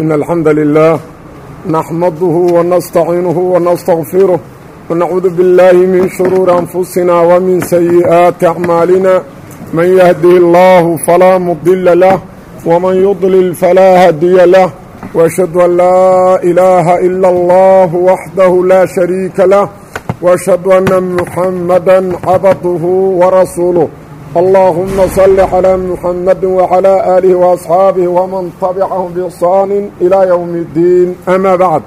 إن الحمد لله نحمده ونستعينه ونستغفره ونعوذ بالله من شرور أنفسنا ومن سيئات أعمالنا من يهده الله فلا مضل له ومن يضلل فلا هدي له وأشهد أن لا إله إلا الله وحده لا شريك له وأشهد أن محمدا عبده ورسوله اللهم صل على محمد وعلى آله وأصحابه ومن تبعهم بإحسان إلى يوم الدين أما بعد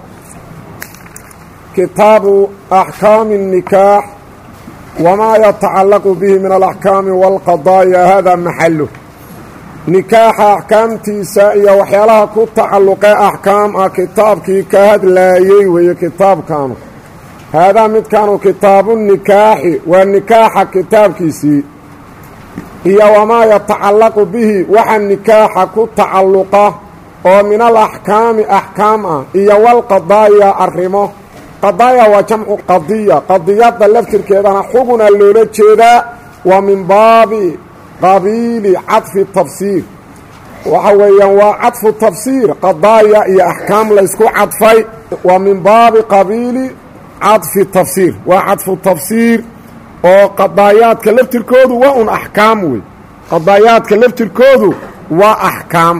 كتاب أحكام النكاح وما يتعلق به من الأحكام والقضايا هذا محله nikaaxa axkaamtiisa iyo waxyaalaha ku tacalluqee axkaam ah kitaabkii ka hadlaayey weeye kitaabkaanu haadaa midkaanu kitaabu nikaaxi waa nikaaxa kitaabkiisii iyo wamaa yatacallaqu bihi waxa nikaaxa ku tacalluqa oo min al axkaami axkaam ah iyo walqadaaya arrimo qadaaya waa jamcu qadiya qadiyadda laftirkeedana xuguna loola jeedaa waa min baabi qabiili cadfi tafsiir waxa weeyaan waa cadfu tafsiir qadaaya iyo axkaam laysku cadfay waa min baabi qabiili cadfi tafsiir waa cadfu tafsiir oo qadaayaadka laftirkoodu waa un axkaam wey qadaayaadka laftirkoodu waa axkaam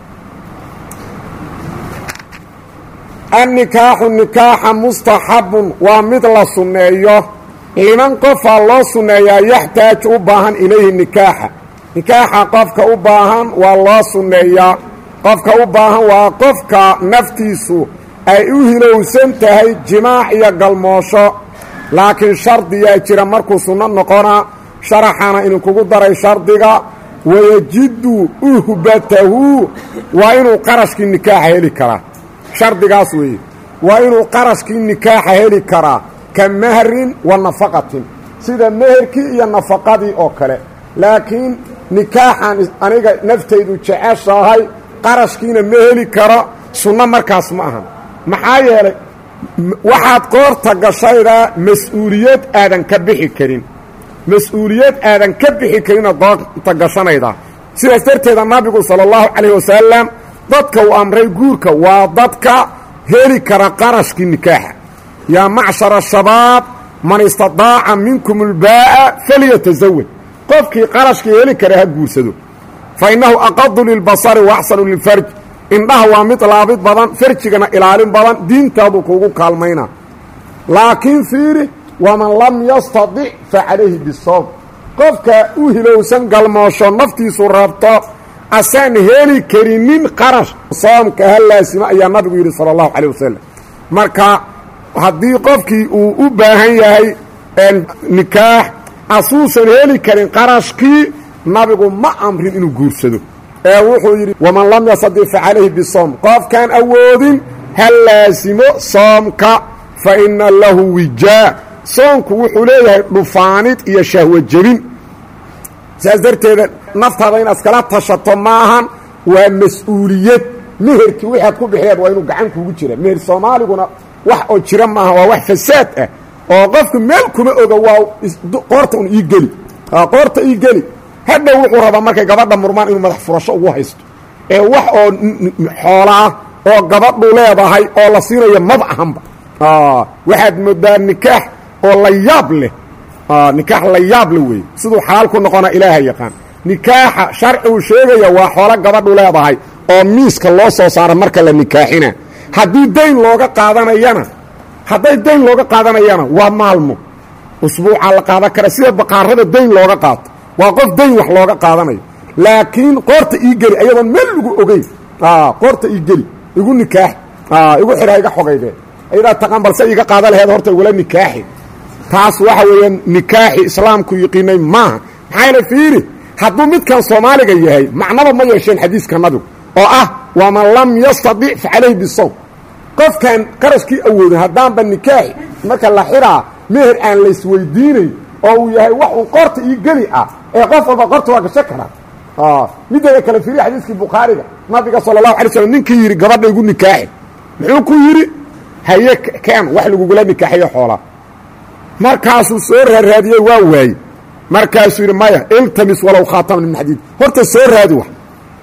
annikaaxu nikaaxa mustaxabun waa mid la sunneeyo liman qofaa loo sunneeyaa yaxtaaju u baahan ilayhi nikaaxa nikaaxa qofka u baahan waa loo sunneeyaa qofka u baahan waa qofka naftiisu ay u hilowsan tahay jimaac iyo galmoosho laakiin shardiyaa jira markuu sunno noqonaa sharaxana idinkugu daray shardiga wayajiddu uhbatahu waa inuu qarashkii nikaaxa heli karaa shardigaas weeye waa inuu qarashkii nikaaxa heli karaa ka mahrin wa nafaqatin sida meherkii iyo nafaqadii oo kale laakiin nikaaxan aniga naftaydu jeceshahay qarashkiina ma heli karo sunno markaas ma ahan maxaa yeelay waxaad qoorta gashaydaa mas-uuliyad aadan ka bixi karin mas-uuliyad aadan ka bixi karinaad qoorta gashanaydaa sidaas darteeda nabigu sala allahu calayh wasalam dadka uu amray guurka waa dadka heli kara qarashkii nikaaxa yaa macshara shabaab man istadaaca minkum ulbaa'a falyatasawaj qofkii qarashkii heli kara ha guursado fa innahu aqadu lilbasari wa axsanu lilfarj indhaha waa mid laabid badan farjigana ilaalin badan diintaaduu kuugu kaalmaynaa laakiin fiiri waman lam yastadic fa calayhi bisawm qofka u hilowsan galmoosho naftiisu rabto asaan heli karinin qarash soomka ha laasima ayaa nabigu yidhi sala allahu calay wasalam marka haddii qofkii uu u baahan yahay nikaax asuusan heli karin qarashkii nabigu ma amrin inuu guursado ee wuxuu yidhi waman lam yastadic fa calayhi bisoom qofkaan awoodin ha laasimo soomka fa inna lahu wijaa soomku wuxuu leeyahay dhufaanid iyo shahwo jebin saas darteeda naftaada inaad iskala tashato maahan waa mas-uuliyad meherkii waxaad ku bixileed waa inuu gacan kuugu jira meher soomaaliguna wax oo jira maaha waa wax fasaad ah oo qofku meel kuma oga waa qoorta un ii geli qoorta ii geli hadhow wuxuu rabaa markay gabadha murmaan inuu madax furasho ugu haysto ee wax oo xoolaah oo gabadhu leedahay oo la siinayo maba ahanba waxaad moodaa nikaax oo la yaab leh nikaax la yaab leh weeye siduu xalaal ku noqona ilaaha yaqaan nikaaxa sharcigu sheegaya waa xoolo gabadhu leedahay oo miiska loo soo saara marka la nikaaxina haddii dayn looga qaadanayana hadday dayn looga qaadanayana waa maalmo usbuucaa la qaadan kara sida baqaarada dayn looga qaato waa qof dayn wax looga qaadanayo laakiin qoorta ii geli ayadoon meel lagu ogeyn qoorta ii geli igu nikaax igu xidha iga xogayde ayadaa taqaan balse iga qaada laheed horta igula nikaaxi taas waxa weeyaan nikaaxi islaamku yiqiinay maaha maxaa yale fiiri hadduu midkan soomaaliga yahay macnaba ma yeesheen xadiiska nabigu oo ah waman lam yastadic fa calayhi bisawm qofkaan qarashkii awoodin haddaanba nikaaxi marka la xidhaa meher aan laysweydiinayn oo uu yahay wax uu qoorta ii geli ah ee qof walba qorta waa gasho karaa mideeda kale fiiriya xadiiskii bukhaariga nabiga sala allahu alay slam ninkii yidhi gabadha igu nikaaxi muxuu ku yidhi haye keen wax lagugula nikaaxiyo xoolaa markaasuu soo raaraadiyey waa waaye markaasuu yidhi maya iltamis walow khaataman min xadiid horta soo raadi wax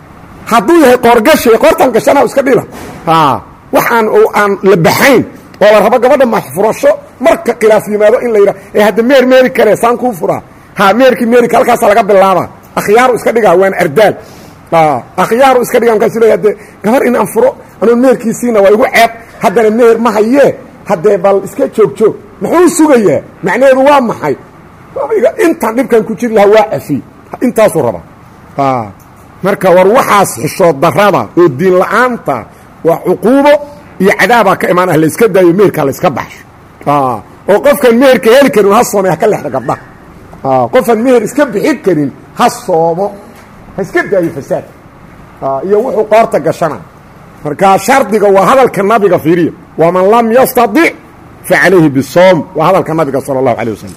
hadduu yahay qoorgashay qoortan gashana iska dhila wax aan aan la baxayn oo la rabo gabadha maxfurasho marka khilaaf yimaado in la yidha ee hadda meer meeri kare saan kuu furaa ha meerkii meerika halkaasa laga bilaaba akhyaaru iska dhigaa waan ardaal akhyaaru iska dhiga markaasu leeya de gabar in aan furo anoon meerkiisiina waa igu ceeb haddana meer ma hayee haddee bal iska joog joog muxuu sugayaa macnaheedu waa maxay intaan dhibkan ku jiri lahaa waa cafi intaasuu rabaa marka war waxaas xishood darada oo diin la-aanta waa cuquubo iyo cadaabaa ka imaan ah layska daayo meherka layska baxsho oo qofkaan meherka heli karin ha soomay ha ka lexda gabdhaha qofaan meher iska bixin karin ha soomo ha iska daayo fasaad iyo wuxuu qoorta gashana marka shardiga waa hadalka nabiga fiiriya waman lam yastadic fa calayhi bisoom waa hadalka nabiga sala allahu alay wasalam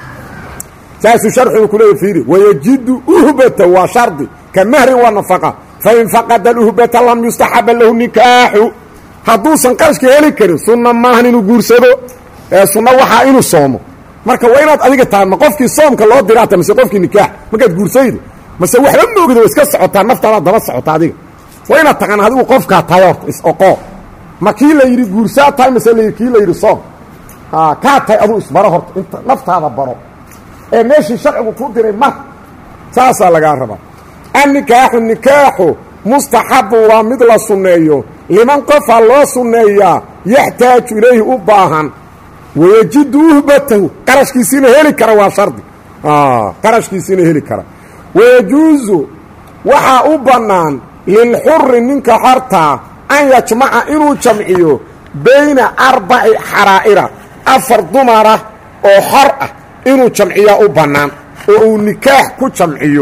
saasuu sharxigu ku leeya fiiri wayajidu uhbata waa shardi ka mahrin wa nafaqa fain faqada aluhbata lam yustaxaba lahu nikaaxu hadduusan qarashka heli karin sunna maahan inuu guursado ee sunna waxaa inuu soomo marka waa inaad adiga tahay ma qofkii soomka loo diraata mase qofkii nikaax markaad guursaydo mase waxba moogida wa iska socotaa naftaadaad daba socota adiga waa inaad taqaan adigu qofkaa tahay horta is-oqoo ma kii la yidhi guursaa tahay mase kii la yidhi soom kaa tahay aduu isbaro horta inta naftaada baro ee meeshii sharcigu kuu diray mar saasaa lagaa rabaa annikaaxu nikaaxu mustaxabun waa mid la sunneeyo liman qofaa loo sunneeyaa yaxtaaju ilayhi u baahan wayajidu uhbatahu qarashkiisiina heli kara waa shardi qarashkiisiina heli kara wayajuusu waxaa u bannaan lilxuri ninka xortaa an yajmaca inuu jamciyo bayna arbaci xaraa'ira afar dumara oo xor ah inuu jamciyaa u bannaan oo uu nikaax ku jamciyo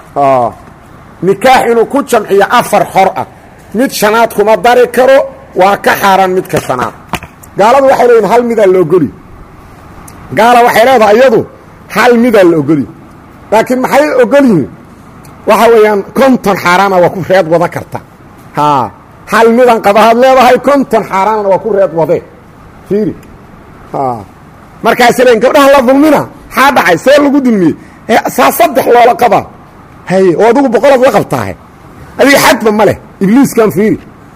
nikaax inuu ku jamciyo afar xor ah mid shanaad kuma dari karo waa ka xaaraan midka shanaad gaaladu waxay leeyihin hal midaa la ogoli gaala waxay leedahay iyadu hal midaa la ogoli laakiin maxay ogol yihiin waxa weeyaan konton xaaraana waa ku reed wada karta haa hal midan qabahaad leedahay konton xaaraanana waa ku reed wadee fiiri markaasay leeyiin gabdhaha la dulmina maxaa dhacay see lagu dulmiyey saa saddex loola qabaa haye oo adugu boqolaad la qabtaahe adiga xadba ma leh ibliiskan fiiri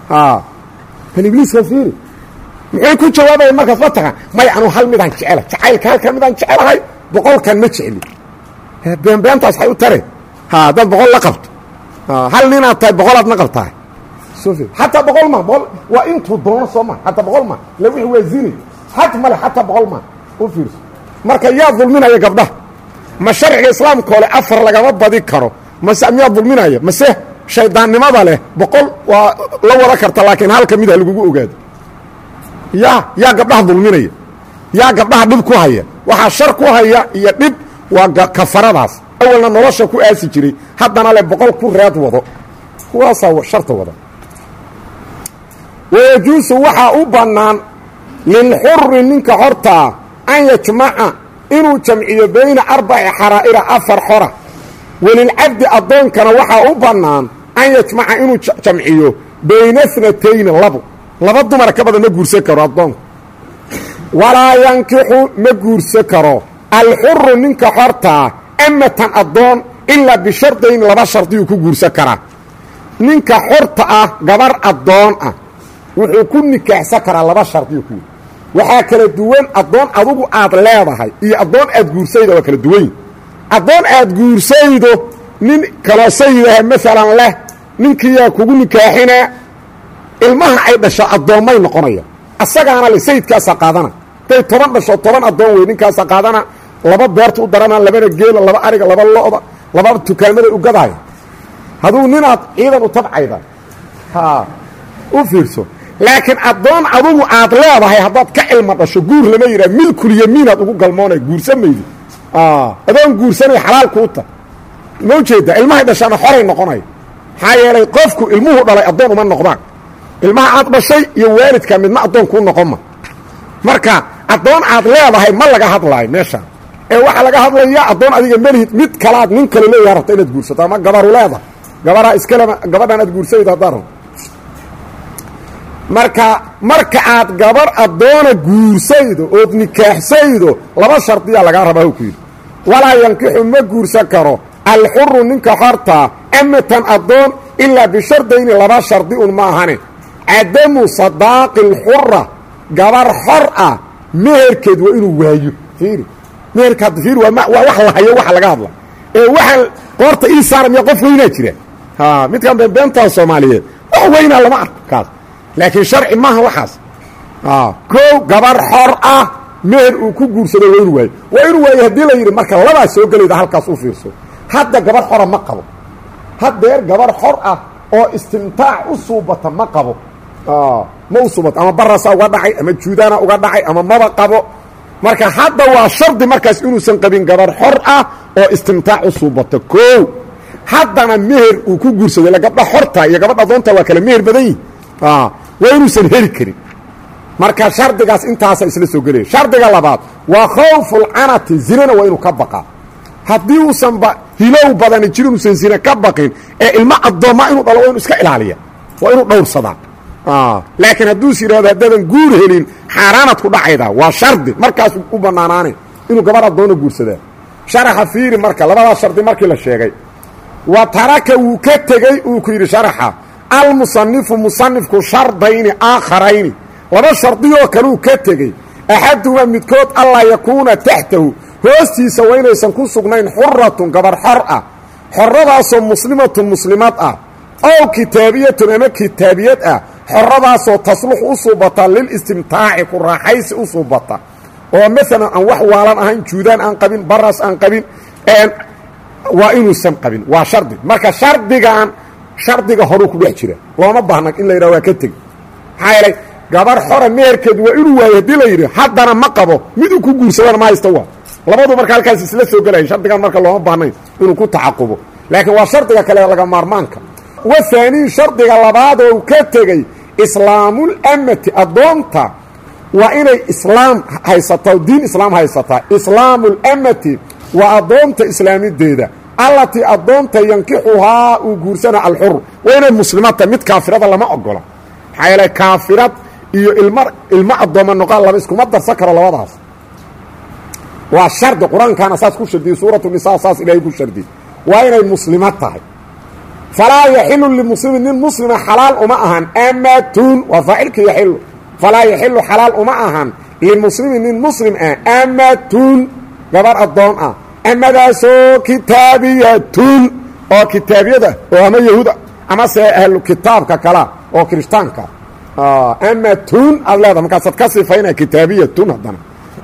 kan ibliiskan fiiri muxuu ku jawaabaya markaas ma tagaan may anuu hal midaan jecela jacaylka halka midaan jecelahay boqolkan ma jecli beenbeentaas waxay u tare haddaad boqol la qabto hal ninaad tahay boqolaadna qabtahay xataa boqol ma waa intuu doono soo ma xataa boqol ma la wixii waa zini xad ma leh xataa boqol ma u fiirso marka yaa dulminaya gabdhaha ma sharciga islaamka ole afar lagama badi karo mase miyaa dulminaya mase shaydaannimada leh boqol waa la wada karta laakiin halka mid ha lagugu ogaado yaa yaa gabdhaha dulminaya yaa gabdhaha dhib ku haya waxaa shar ku haya iyo dhib waa kafaradaas awalna nolosha ku aasi jiray haddana le boqol ku reed wado kuwaasaa sharta wada wayajuusu waxaa u bannaan lilxuri ninka xortaa an yajmaca inuu jamciyo bayna arbaci xaraa'ira afar xora welilcabdi addoonkana waxaa u bannaan an yajmaca inuu jamciyo bayna snatayni labo laba dumara ka badan ma guursan karo addoonku walaa yankixu ma guursan karo alxuru ninka xortaa amatan addoon ilaa bishardayn laba shardiyuu ku guursan karaa ninka xorta ah gabar addoon ah wuxuu ku nikaaxsan karaa laba shardiyuu ku waxaa kala duwan addoon adugu aad leedahay iyo addoon aad guursaydo waa kala duwanyi addoon aad guursaydo nin kaloo sayidaha maalan leh ninkiiyaa kugu nikaaxinaa ilmaha ay dhasho addoommay noqonaya asagaana le sayidkaasaa qaadana haday toban dhasho toban addoon wey ninkaasaa qaadana laba beerta u darana labana geela laba ariga laba lo'da laba tukaamaday u gadaaya hadduu ninaad ciidan u tabcayda ha u fiirso laakiin addoon adugu aad leedahay haddaad ka cilma dhasho guur lama yidhaha milkulyamiinaad ugu galmoonay guursan maydi adoon guursanay xalaal kuu ta ma ujeedda ilmahay dhashaana xoray noqonaya maxaa yeelay qofku ilmuhu dhalay addoon uma noqdaan ilmaha aad dhashay iyo waalidka midna addoon kuu noqon ma marka addoon aad leedahay ma laga hadlaayo meeshaan ee waxaa laga hadlayaa addoon adiga melihid mid kalaad nin kale leeyaha rabta inaad guursato ama gabaru leedahay gabaraa iskalema gabadhan aad guursaydo haddaan rabo marka marka aad gabar addoona guursaydo ood nikaaxsaydo laba shardiyaa lagaa rabaa ku yidhi walaa yankixu ma guursan karo alxuru ninka xortaa amatan addoon ilaa bishardayni laba shardi un ma ahane cadamu sadaaqi اlxura gabar xor ah meherkeed waa inuu waayo fiiri meherka hadda fiiri waa waa wax la hayo waxa laga hadla ee waxaan qoorta ii saara miya qof weynaa jira midkan beenbeentaa soomaaliyeed wax weynaa lama arko kaas laakiin sharci maaha waxaas kow gabar xor ah meher uu ku guursado waa inuu waayo waa inuu waayo haddii la yidhi marka labaa soo gelayda halkaas u fiirso hadda gabar xora ma qabo haddeer gabar xor ah oo istimtaac u suubata ma qabo ma u suubata ama barasa uga dhacay ama juudaana uga dhacay ama maba qabo marka hadda waa shardi markaas inuusan qabin gabar xor ah oo istimtaac u suubata kow haddana meher uu ku guursado ila gabdha xorta iyo gabadha adoonta waa kale meher badan yihin waa inuusan heli karin marka shardigaas intaasa isla soo gelaya shardiga labaad waa khawfulcanati zinana waa inuu ka baqaa haddii uusan ba hilow badani jir inuusan zine ka baqin ee ilmo addoomma inuu dhalo waa inu iska ilaaliya waa inuu dhowrsadaa laakiin hadduus yidhahdo haddaadan guur helin xaaraanad ku dhacayda waa shardi markaas u bannaanaanay inuu gabar addoona guursadaa sharaxa fiiri marka labadaas shardi markii la sheegay wa taraka wuu ka tegey uu ku yidhi sharaxa almusanifu musanifku shardayni aakharayni laba shardiyoo kaleu ka tegey axaduhumaa midkood allaa yakuuna taxtahu hoostiisa waa inaysan ku sugnayn xuratun gabar xor ah xoradaasoo muslimatun muslimad ah ow kitaabiyatun ama kitaabiyad ah xoradaasoo taslux u suubata lilistimtaaci ku raaxaysi u suubata oo maalan aan wax waalan ahayn juudaan aan qabin baras aan qabin waa inuusan qabin waa shardi marka shardigan shardiga horuu ku dhex jira looma baahna in la yidhaha waa ka tegi maxaa yeelay gabar xora meherkeed waa inuu waayo haddii la yidhi haddana ma qabo mid uu ku guursadana ma haysta waa labadu marka halkaas isla soo gelaya shardigan marka looma baahnayn inuu ku tacaqubo laakiin waa shardiga kale laga maarmaanka wa haanii shardiga labaad oo ka tegey islaamulamati addoonta waa inay islaam haysataa diin islaam haysataa islaamulamati waa addoonta islaamideeda allatii addoonta yankixuhaa uu guursana alxur waa inay muslimaadta mid kaafirada lama ogola maxaa yeele kaafirad iyo ilm ilmo addooma noqon laba iskuma darsan karo labadaas waa shardi qur-aankaana saas ku shardiyey suuratu nisaa saas ilaahay ku shardiyey waa inay muslimad tahay falaa yaxilu limuslimin nin muslima xalaal uma ahan amatun waa faacilka yaxilu falaa yaxilu xalaal uma ahan limuslimin nin muslim ah amatun gabar addoon ah amadaasoo kitaabiyatun oo kitaabiyada oo ama yahuuda ama se ahlu kitaabka kala oo kirishtaanka amatun aad leeda markaasaad ka sifayna kitaabiyatun haddana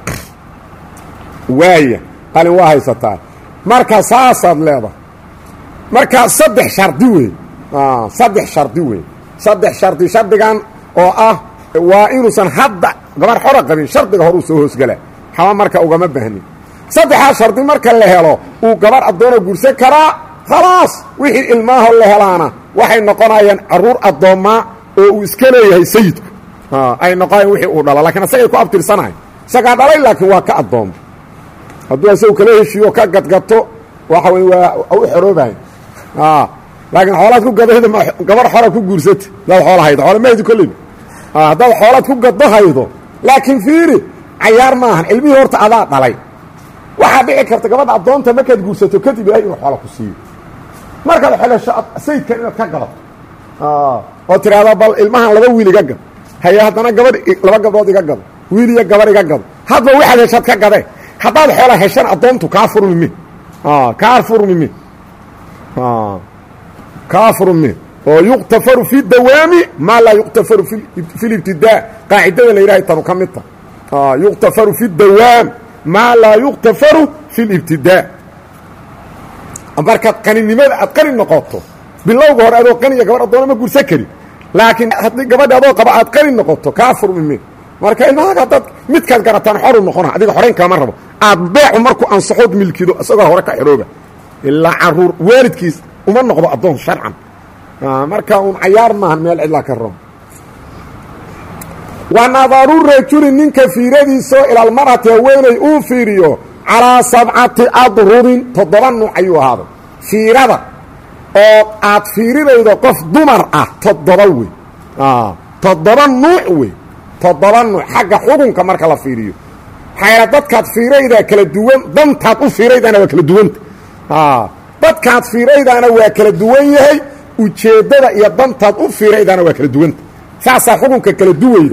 waaya qalin waa haysataa marka saasaad leedahay marka saddex shardi wey saddex shardi wey saddex shardi shardigan oo ah waa inuusan hadda gabar xora qabin shardiga horuu soo hoosgala haba marka ugama baahnin saddexaa shardi marka la helo uu gabar addoona guursan karaa khalaas wixii ilmaaho la helaana waxay noqonayaan caruur addoommaa oo uu iska leeyahay sayidku ay noqonayaan wixii uu dhalo lakiin asagay ku abtirsanahay isagaa dhalay laakiin waa ka addooma hadduu isagu kala heshiiyo ka gadgato waxa wey waa u xoroobahay laakiin xoolaad ku gadahaydo gabar xora ku guursata hadaad xoola haydo xoola mahaydo kolleyba haddaad xoolaad ku gaddo haydo laakiin fiiri cayaar maahan ilmihii horta adaa dhalay waxaa dhici karta gabadha addoonta markaad guursato kadib ilahay inuu xoola ku siiyo markaad xelesho sayidkan inaad ka gadato oo tidhaahdo bal ilmahan laba wiil iga gado haye haddana gabadh laba gabdhood iga gado wiil iyo gabar iga gado hadba waxaad heshaad ka gadee haddaad xoola heshan addoontu kaa furmi mi kaa furmi mi kaa furmi oo yuqtafaru fi dawaami maa laa yuqtafaru fi libtidaa qaacidada la yidhahay tanu ka mid ta yuqtafaru fi dawaam maa laa yuqtafaru fi libtidaa markaad qaninimada aad qani noqoto bilowga hore adoo qaniya gabar addoona ma gursan karin laakiin haddii gabadha adoo qaba aad qani noqoto kaa furmi mi marka ilmahaaga haddaad midkaad garataan xoru noqona adiga xorayn kalama rabo aad beecu markuu ansaxood milkido isagoo hore ka xidhooba ilaa caruur waalidkiis uma noqdo addoon sharcan marka uun cayaar maahan meel cidlaa ka rabo wa nadaru rajuli ninka fiiradiisoo ilaalmarati haweeney uu fiiriyo calaa sabcati adrubin toddoba nuuc ayuu ahaaday fiirada oo aad fiirinaydo qof dumar ah toddoba wey toddoba nuuc wey toddoba nuuc xagga xukunka marka la fiiriyo maxaa dadkaad fiiraydaa kala duwan dantaad u fiiraydaana waa kala duwanta dadkaad fiiraydaana waa kala duwan yahay ujeeddada iyo dantaad u fiiraydaana waa kala duwanta saasaa xukunka kala duwayda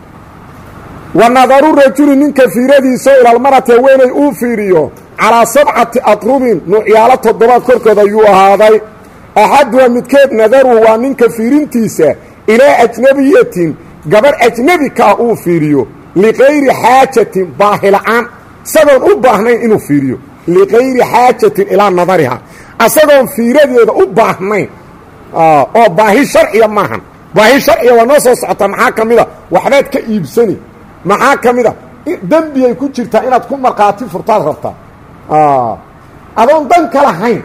wa nadaru rajuli ninka fiiradiisao ilalmarati haweenay uu fiiriyo calaa sabcati atrubin nuucyaalo toddobaad korkooda ayuu ahaaday axaduha midkeed nadaruhu waa ninka fiirintiisa ilaa ajnabiyatin gabarh ajnebi ka ah uu fiiriyo liqayri xaajatin baahila'aan isagoon u baahnayn inuu fiiriyo liqayri xaajatin ilaa nadariha asagoon fiiradeeda u baahnayn oo baahi sharciya maahan baahi sharciya waa noo soo socota maxaa ka mida waxbaad ka iibsani maxaa ka mid a dembiyay ku jirtaa inaad ku markhaati furtaad rabtaa adoon dan ka lahayn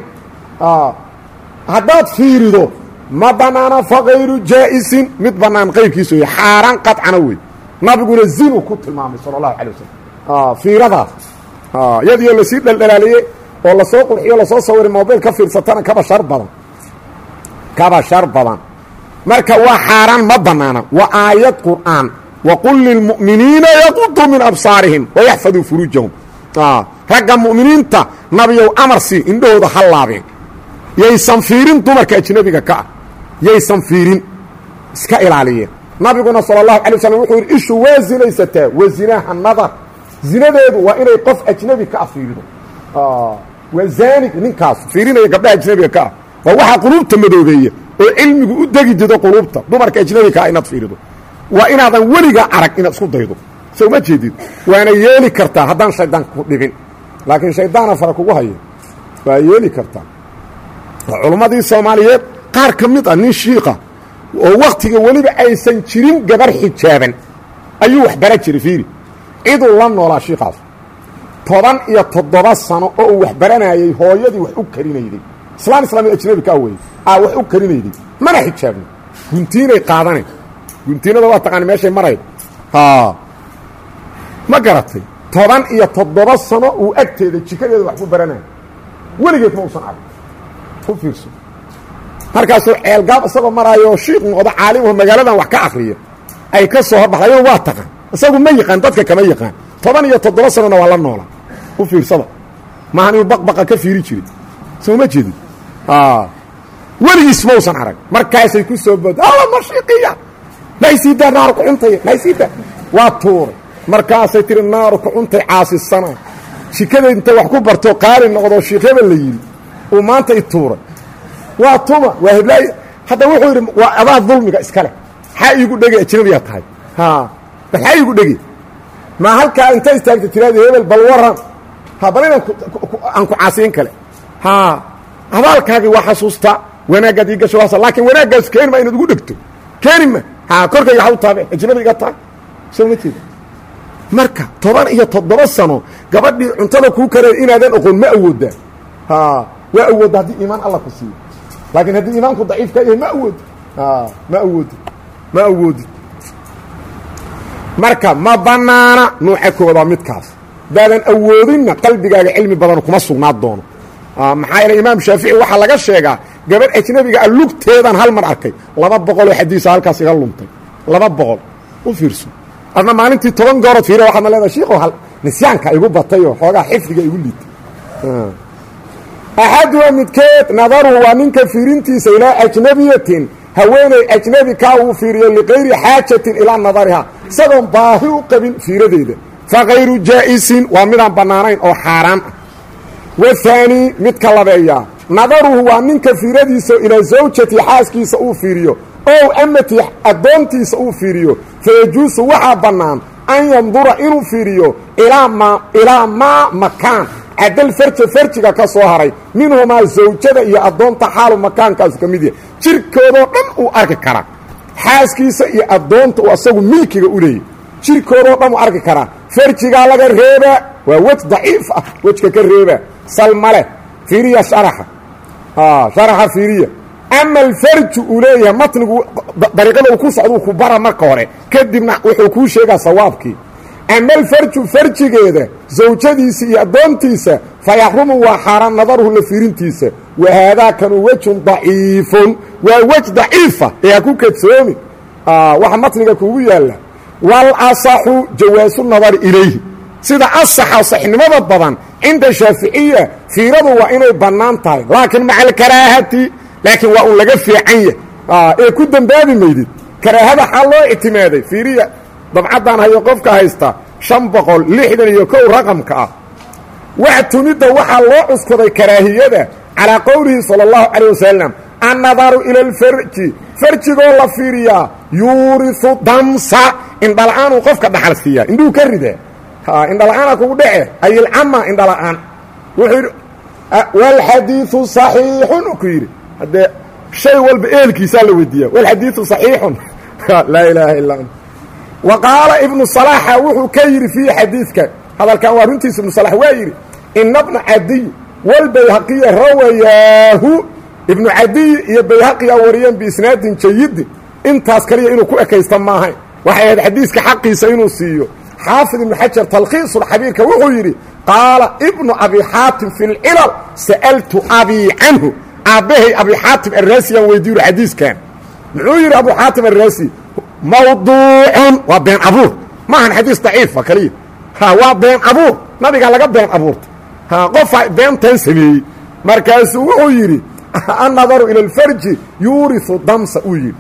haddaad fiirido ma bannaana fakayru jaa'isin mid bannaan qayrkiisa wey xaaraan qadcana wey nabiguna zinu ku tilmaamay sala allahu calay wasalam fiiradaas iyadiyo lasii dhaldhalaaliyey oo lasoo qurxiyo lasoo sawiray mobil ka fiirsatana kaba shar badan kaba shar badan marka waa xaaraan ma bannaana waa aayad qur'aan waqul lilmu'miniina yaquduu min absaarihim wayaxfaduu furuujahum ragga mu'miniinta nabiyow amarsi indhahooda ha laabeen yaysan fiirin dumarka ajnebiga ka ah yaysan fiirin iska ilaaliyeen nabiguna sala allahu alay waslm wuxuu yidhi ishu waa zinaysataa wa zinaaha nadar zinadeedu waa inay qof ajnebi ka ah fiirido waa zaanig ninkaas fiirinaya gabdhaha ajnebiga ka ah waa waxaa quluubta madoobeeya oo cilmigu u degi dido quluubta dumarka ajnebiga ka ah inaad fiirido waa inaadan weligaa arag inaad isku daydo soo ma jeedid waana yeeli kartaa haddaan shaydaan ku dhibin laakiin shaydaana fara kugu haya waa yeeli kartaa culummadii soomaaliyeed qaar ka mid ah nin shiika oo wakhtiga weliba aysan jirin gabar xijaaban ayuu wax bara jiray fiiri ciduu la noolaa shiikaas toban iyo toddoba sano oo uu wax baranayey hooyadii wax u karinayday islaan islaamid ajnabi ka awey aa wax u karinayday mana xijaabno guntiinay qaadanayn guntiinada waa taqaana meeshay marayd ma garatay toban iyo toddoba sano uu agteeda jikadeeda wax ku baranaya weligeed ma usan arag u fiirso markaasuu ceelgaab isagoo maraayo shiik noqdo caalimaho magaaladan wax ka akriya ay ka soo horbaxda ayado waa taqaan isagu ma yaqaan dadka kama yaqaan toban iyo toddoba sanona waa la noola u fiirsada maahan inuu baqbaqa ka fiiri jiray soo ma jeedin weligiis ma usan arag markaasay ku soo booda alla mashiiqiya naysiidaa naaru kucuntaya naysiida waa tuuray markaasay tihi naaru kucuntay caasisana jikadeed intay wax ku barto qaali noqdo shiikh hebel la yidhi uu maanta i tuuray waa tuma waa heblaay hadda wuxuu yidhi waa adaa dulmiga iska leh xaa iigu dhege ajnabiyaa tahay bal xaa iigu dhege ma halkaa inta istaagta tiraada hebel bal waran ha bal inaan aan ku caasiyin kale ha abaalkaagii waa xasuustaa wanaaggaad ii gasho waasa laakiin wanaaggaas keeni ma inaad ugu dhegto keeni ma ha korkayga ha u taabe ajnabi iga tahay soo ma jeeda marka toban iyo toddoba sano gabadhii cuntada kuu kareey inaadan oqon ma awooddaa ha waa awoodda haddii iimaan alla ku siiyo laakiin haddii iimaanku daciif ka yahay ma awoodi ma awoodi ma awoodi marka ma bannaana nuuca koowaad waa midkaas haddaadan awoodinna qalbigaaga cilmi badan kuma sugnaa doono maxaa yeele imaam shaafici waxaa laga sheegaa gabadh ajnabiga a lugteedan hal mar arkay laba boqoloo xadiisa halkaas iga luntay laba boqol u fiirso adna maalintii toban goorood fiira waxaadna leedahay shiikow hal nisyaanka igu batayoo xoogaa xifdiga igu liitay axaduha midkeed nadaruhu waa ninka fiirintiisa ilaa ajnabiyatin haweeney ajnebi kaa uu fiiriyo liqayri xaajatin ilaa nadariha isagoon baahi u qabin fiiradeeda fakayru jaa'isin waa midaan bannaanayn oo xaaraan ah wahaanii midka labeeya nadaruhu waa ninka fiiradiisa ilaa zawjati xaaskiisa uu fiiriyo ow amati addoontiisa uu fiiriyo fayajuusu waxaa bannaan an yandura inuu fiiriyo ilaa maa makaan cadal farja farjiga ka soo haray minhumaa zawjada iyo addoonta xaalu makaankaasu ka mid yahay jirkoodoo dhan uu arki karaa xaaskiisa iyo addoonta uu asagu milkiga u leeyay jirkoodoo dhan uu arki karaa farjigaa laga reebaa waa wej daciif ah wejka ka reebaa salmale fiiriya sharaxa sharaxa fiiriya ama alfarju uu leeyahay matnigu dariiqada uu ku socduu ku bara marka hore kadibna wuxuu kuu sheegaa sawaabkii ama alfarju farjigeeda zawjadiisa iyo addoontiisa fa yaxrumu waa xaaraan nadaruhu la fiirintiisa wa haadaakanu wejun daciifun waa wej daciifa ee ha ku kadsoomi waxa matniga kuugu yaalla walasaxu jawaasu nadari ilayhi sida asaxa saxnimada badan cinda shaaficiya fiiradu waa inay bannaan tahay laakiin maca alkaraahati laakiin waa un laga fiican yah ee ku dembaabi maydid karaahada xaa loo ictimaaday fiiriya dabcaddaan hayo qofka haysta shan boqol lixdan iyo kow raqamka ah wax tumidda waxaa loo cuskaday karaahiyada calaa qowlihi sala allahu calayh wasalam annadaru ila alfarji farjigoo la fiiriyaa yuurisu damsa indhala-aanuu qofka dhaxal siiyaa indhuhu ka ridaa indhala-aana kugu dhece ayilcama indhala-aan wuxuu yidhi walxadiiu saxiixun ku yidhi haddee shay walba eelkiisaa la weydiiya walxadiiu saxiixun laa ilaaha illaa ant wa qaala ibnu salaaxa wuxuu ka yidhi fiihi xadiidkan hadalkan waa runtiisa ibnu salax waa yidhi ina bna cadiy walbayhaqiya rawayaahu ibnu cadiy iyo bayhaqiyaa wariyeen biisnaadin jayidin intaas kaliya inuu ku ekaysta maahayn waxay ahayd xadiiska xaqiisa inuu siiyo xaafid ibnu xajar talkhiisulxabiirka wuxuu yidhi qaala ibnu abi xaatim fi lcilal sa'altu abii canhu aabbahay abi xaatim arraasiyaan weydiiyu xadiiskan muxuu yidhi abu xaatim arraasi mawduucun waa been abuur maahan xadiis daciifa kaliya ha waa been abuur nabigaa laga been abuurta ha qofaa beentan sameeyey markaasuu wuxuu yidhi annadaru ila alfarji yuurisu damsa uu yidhi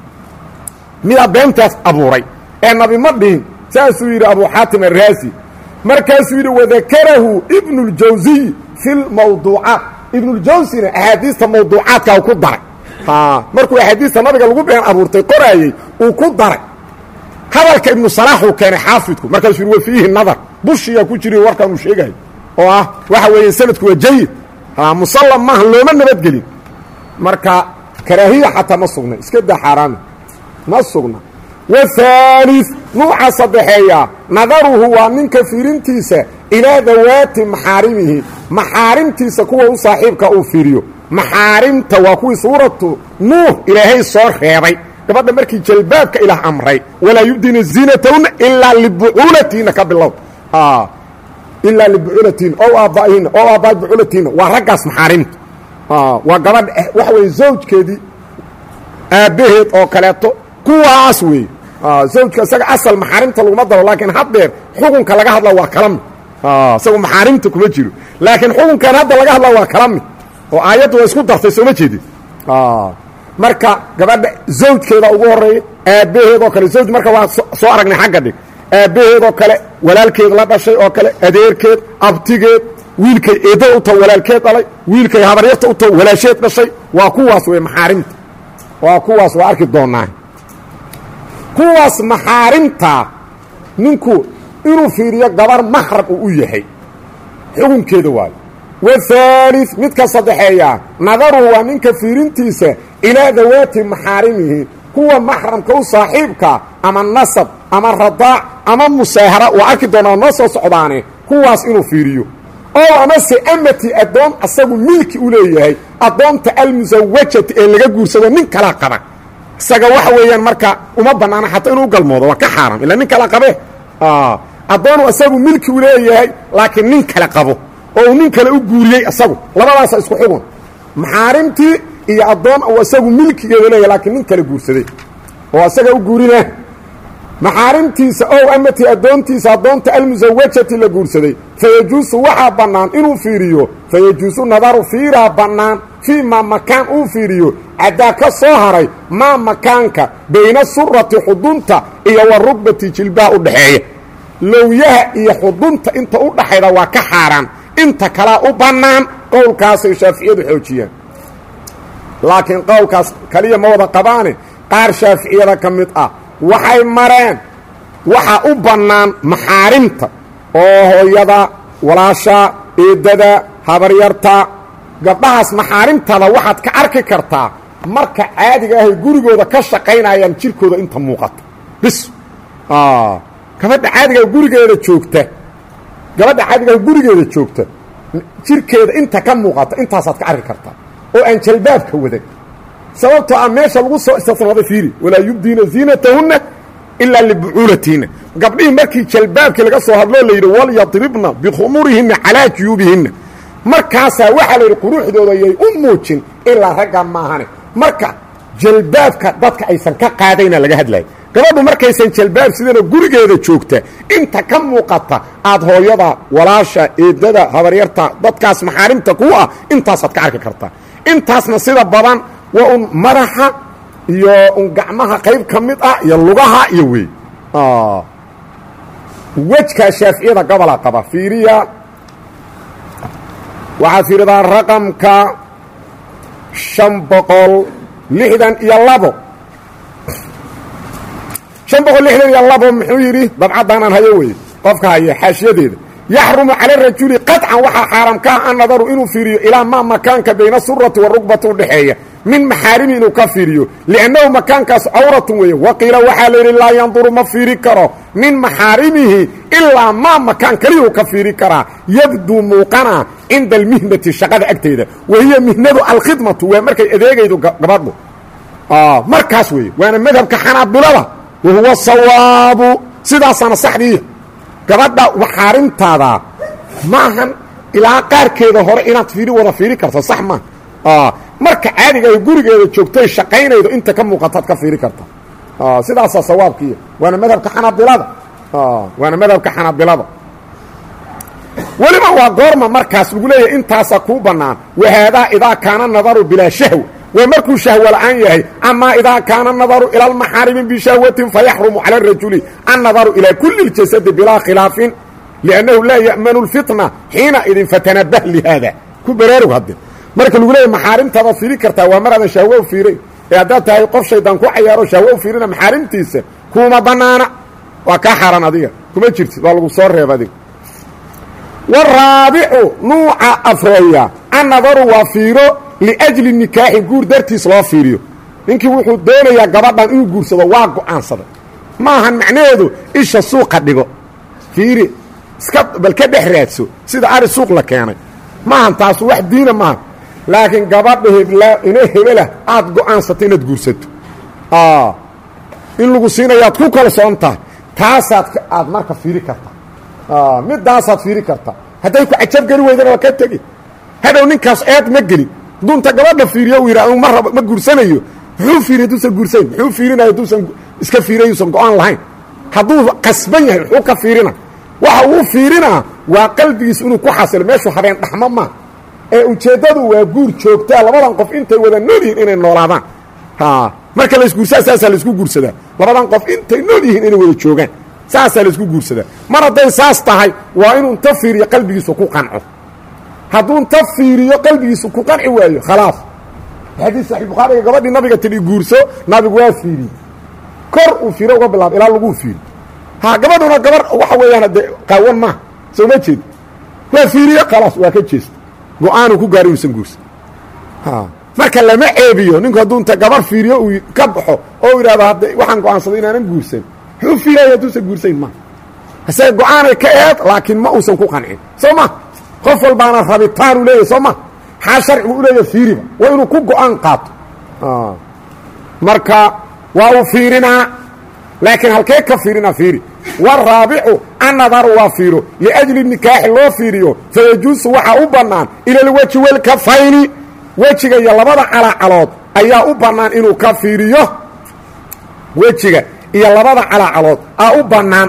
midaa beentaas abuuray ee nabi ma dhihin saasuu yidhi abu xaatim arraasi markaasuu yidhi wadakarahu ibnu اljawsiy fi lmawduucaat ibnuljawsina axaadiista mawduucaadka u ku daray markuu axaadiista nabiga lagu been abuurtay qoraayey uu ku daray hadalka ibnu salaaxuu keenay xaafidku markaasuu yidhi wa fiihi nadar bushiyaa ku jiri warkan uu sheegayo oo ah waxa weeye sanadku waa jayid musallam maaha looma nabadgelin marka karaahiya xataa ma sugna iska daa xaaraami ma sugna wahaali nuuca saddexeeya nadaruhu waa ninka fiirintiisa ilaa dawaati maxaarimihi maxaarimtiisa kuwa u saaxiibka uu fiiriyo maxaarimta waa kuwii suuratu nuux ilaahay soo reebay gabadha markii jalbaabka ilaah amray walaa yubdina ziinatahunna ilaa libucuulatihinna ka bilow ilaa libucuulatihinna ow aabba'ihinna ow aabba'i bucuulatihinna waa raggaas maxaarimta waa gabadha waxa weeye zawjkeedii aabbaheed oo kaleeto kuwaas weeye zawjka isaga asal maxaarimta laguma daro laakiin haddeer xukunka laga hadla waa kala mid isagu maxaarimta kuma jiro laakiin xukunkan hadda laga hadla waa kala mid oo aayaddu waa isku dartay sooma jeedin marka gabadha zawjkeeda ugu horeeya aabbaheed oo kale zawj marka waa soo aragnay xagga dhig aabbaheed oo kale walaalkeed la dhashay oo kale adeerkeed abtigeed wiilkay eedda u taho walaalkeed dhalay wiilkay habaryarta u taho walaasheed dhashay waa kuwaas wey maxaarimta waa kuwaas waa arki doonaa kuwaas maxaarimta ninku inuu fiiriyo gabar maxram uu u yahay xukunkeeda waayo wahaali midka saddexeeya nadaruhu waa ninka fiirintiisa ilaa dawaati maxaarimihi kuwa maxramka u saaxiibka ama nasab ama radaac ama musaahara waa arki doonaa noo soo socdaane kuwaas inuu fiiriyo oo amase amati addoon asagu milki u leeyahay addoonta almusawajati ee laga guursado nin kala qaba isaga waxa weeyaan marka uma bannaana xataa inuu galmoodo waa ka xaaram ilaa nin kala qabe addoonu asagu milki u leeyahay laakiin nin kale qabo oo uu nin kale u guuriyey asagu labadaasa isku xugun maxaarimtii iyo addoon uu isagu milkigeeda leeyahay laakiin nin kale guursaday oo isaga u guurina maxaarimtiisa ow amati addoontiisa addoonta almusawajati la guursaday fayajuusu waxaa bannaan inuu fiiriyo fayajuusu nadaru fiiraa bannaan fii maa makaan uu fiiriyo caddaa ka soo haray maa makaanka bayna surati xudunta iyo wa rugbati jilbaha u dhaxeeya lowyaha iyo xudunta inta u dhaxayda waa ka xaaraan inta kalea u bannaan qowlkaasay shaaficiyadu xoojiyaan laakiin qowlkaas kaliya ma wada qabaane qaar shaaficiyada ka mid ah waxay mareen waxaa u bannaan maxaarimta oo hooyada walaasha eeddada habaryarta gabdhahaas maxaarimtada waxaad ka arki kartaa marka caadiga ahay gurigooda ka shaqaynayaan jirkooda inta muuqata bis gabadha caadigaah gurigeeda joogta gabadha caadigaah gurigeeda joogta jirkeeda inta ka muuqata intaasaad ka arki kartaa oo aan jalbaabka wadan sababtoo ah meesha lagu soo istisnaaday fiiri walaa yubdiina ziinatahunna ilaa libucuulatihinna gabdhihii markii jalbaabkii laga soo hadloo la yidhi walyadribna bikhumurihinna calaa juyuubihinna markaasaa waxaa la yidhi quruxdooda yay u muujin ilaa ragga maahane marka jalbaabka dadka aysan ka qaadayna laga hadlaya gabadhu markaysan jalbaab sidana gurigeeda joogta inta ka muuqata aad hooyada walaasha eedada habaryarta dadkaas maxaarimta ku ah intaasaad ka arki kartaa intaasna sida badan waa un madaxa iyo un gacmaha qayb ka mid ah iyo lugaha iyo wey wejkaa shaaficiyada gobola qaba fiiriya waxaad fiiridaa raqamka شhan boqol lixdan iyo labo شhan boqol lixdan iyo labo muxuu yidhi dabcaddaanaan hayo weye qofka haya xaashiyadeeda yaxrumu cala rajuli qaطcan waxaa xaaraam ka ah an nadaru inuu fiiriyo ilaa maa makaanka bayna surati warugbati udhexeeya min maxaarimi inuu ka fiiriyo liannahu makaankaas cawratun weeye waqiila waxaa la yidhi laa yanduru ma fiiri karo min maxaarimihi ilaa maa makaan keliyuu ka fiiri karaa yabduu muuqana cinda almihnati shaqada agteeda wahiya mihnadu alkhidmatu waa markay adeegaydo gabadhu markaas weeye waana madhabka xanaabilada wahuwa sawaabu sidaasaana saxdiiya gabadha maxaarimtaada maahan ilaa qaarkeeda hore inaad fiiri wada fiiri karto sax maaha marka caadiga ay gurigeeda joogtoy shaqaynaydo inta ka muuqataad ka fiiri karta sidaasaa sawaabkiiya waana madhabka xanaabilada waana madhabka xanaabilada weliba waa goorma markaas lagu leeyahay intaasaa kuu bannaan wahaadaa idaa kaana nadaru bilaa shahwa waa markuu shahwo la'aan yahay amaa idaa kaana nadaru ila almaxaarimi bishahwatin fayaxrumu cala arajuli annadaru ilaa kuli اljasadi bilaa khilaafin liannahu laa ya'manu اlfitna xiina idin fatanabah lihaada ku baraarug hadde marka lagu leeyahy maxaarimtaadaad fiiri kartaa waa maraadan shahwo u fiiray ee haddaad tahay qof shaydaan ku cayaaro shahwo u fiirina maxaarimtiisa kuma bannaana waa kaa xaaran adiga kuma jirtid waa lagu soo reeba adiga waraabicu nuuca afreeya annadaru waa fiiro liajli nikaaxi guur dartiis loo fiiriyo ninkii wuxuu doonayaa gabadhan inuu guursado waa go'aansaday maahan macnaheedu isha suuqa dhigo fiiri iska bal ka dhex raadso sida ari suuq la keenay maahan taasu wax diina maaha laakiin gabadha hebla ina hebelah aad go'aansatay inaad guursato in lagu siinayaad ku kalsoon tahay taasaad aad marka fiiri kartaa midaasaad fiiri kartaa hadday ku cajab geli weydana waa ka tegi hadhow ninkaas eed ma gelin dunta gabadha fiiriyo u yidhah ma rab ma guursanayo muxuu fiiri hadduusan guursayn muxuu fiirinaya hadduusan iska fiiriyuusan go-aan lahayn hadduu qasban yahay muxuu ka fiirina waxa uu fiirinaa waa qalbigiis inuu ku xasilo meeshuu habeen dhaxmo maa ee ujeeddadu waa guur joogtaa labadan qof intay wada nool yihiin inay noolaadaan marka laisguursaa saasaa laisku guursadaa labadan qof intay nool yihiin inay wada joogaan saasaa laisku guursadaa mar hadday saas tahay waa inuu inta fiiriyo qalbigiisu ku qanco hadduu inta fiiriyo qalbigiisu ku qanci waayo khalaas xadiis saxiix bukhaariga gabadhii nabiga tidhi guurso nabigu waa fiiriye kor uu fiiro uga bilaabo ilaa laguu fiiri ha gabadhuna gabar waxa weeyaan dee qaawan maaha soo ma jeed waa fiiriye khalaas waa ka jeesta go-aanuu ku gaari uusan guursan marka lama ceebiyo ninku hadduu inta gabar fiiriyo uu ka baxo oo yidhahdo hadda waxaan go-aansaday inaanan guursan muxuu fiiraya hadduusan guursayn ma isaga go-aanay ka eed laakiin ma uusan ku qancin soo ma qof walbaana rabitaanuu leeyahy soo ma xaa sharcigu u leeya fiiriba waa inuu ku go-aan qaato marka waa uu fiirinaa laakiin halkee ka fiirina fiiri waraabicu annadaru waa fiiro liajli nikaaxi loo fiiriyo fayajuusu waxaa u bannaan ila alweji walkafayni wejiga iyo labada calacalood ayaa u bannaan inuu ka fiiriyo wejiga iyo labada calacalood aa u bannaan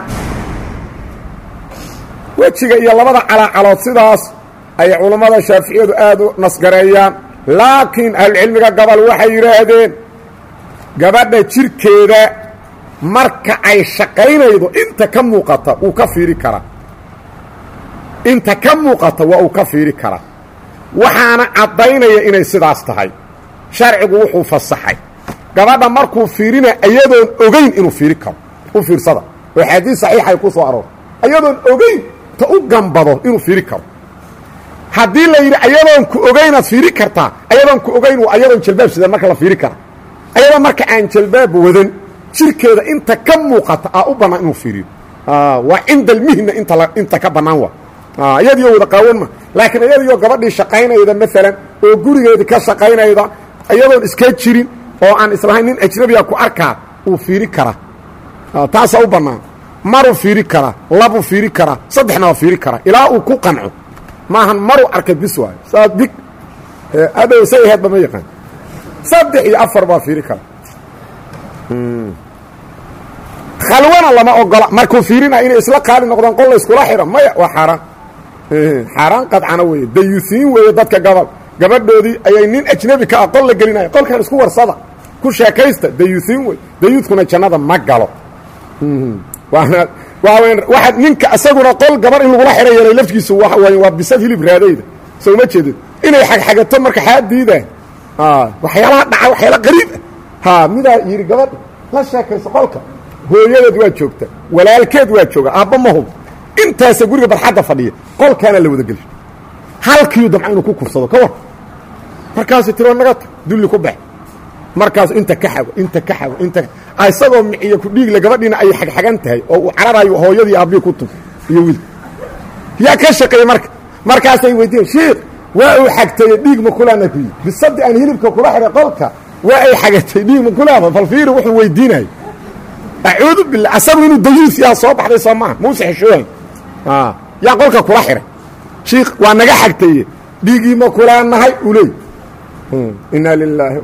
wejiga iyo labada calacalood sidaas ayay culammada shaaficiyadu aad u nasgareeyaan laakiin ahlucilmiga gobol waxay yidhaahdeen gabadha jirkeeda marka ay shaqaynaydo inta ka muuqata wuu ka fiiri karaa inta ka muuqata waa uu ka fiiri karaa waxaana caddaynaya inay sidaas tahay sharcigu wuxuu fasaxay gabadha markuu fiirina iyadoon ogayn inuu fiiri karo u fiirsada oo xadiis saxiixay ku soo aroor iyadoon ogayn ta u gambado inuu fiiri karo haddii la yidhi ayadoon ku ogaynaad fiiri kartaa ayadoon ku ogayn waa ayadoon jalbaab sidan marka la fiiri kara ayadoo marka aan jalbaab wadan jirkeeda inta ka muuqata aa u bannaan inuu fiiriyo waa cinda almihna inta inta ka bannaan waa iyadiyo wada qaawan ma laakiin iyadiyo gabadhii shaqaynayda maalan oo gurigeedii ka shaqaynayda iyadoon iska jirin oo aan islahayn nin ajnabiga ku arkaa uu fiiri karaa taasaa u bannaan maruu fiiri karaa labuu fiiri karaa saddexna waa fiiri karaa ilaa uu ku qanco maahan maruu arkay bis waayo saa big adhow say aheedba ma yaqaan saddex iyo afar baa fiiri kara khalwana lama ogola markuu fiirina inay isla qaali noqdaan qol la iskula xidho maya waa xaaraan xaaraan qadcana weeye dayusiin weeye dadka gobol gabadhoodii ayay nin ajnabi ka ah qol la gelinaya qolkan isku warsada ku sheekaysta dayuusiin wey dayuudkuna jannada ma galo waana waa waxaad ninka isaguna qol gabar in lagula xidha yeelay laftigiisu waa way waa bisad hilib raadayda soo ma jeedid inay xagxagato marka xaa diidaan waxyaalaha dhaca waxyaala qariib ah ha midaa yidhi gabadha la sheekayso qolka hooyadeed waa joogta walaalkeed waa jooga aabba ma hub intaasa guriga barxadda fadhiya qolkaana la wada gelsho halkiiu damca inuu ku kursado ka war markaasu tiro naga ta dulli ku bax markaasu inta ka xago inta ka xago inta isagoo miciyo ku dhiigle gabadhiina ay xagxagan tahay oo uu cararayo hooyadii aabbii ku tug iyo wiil yaa ka shaqeeyey marka markaasay weydiiyen shiikh waa uu xagtaye dhiig ma kulaana ku yidhi bisadii aan hilibka kula xidhay qolka waa ay xagatay dhiig ma kulaada falfiiri wuxuu weydiinayo acuudu billah asagu inuu dayuus yaa soo baxday soo maaha muuse xeshoohay yaa qolka kula xidhay shiikh waa naga xagtaye dhiigii ma kulaanahay u leey inaa lilaahi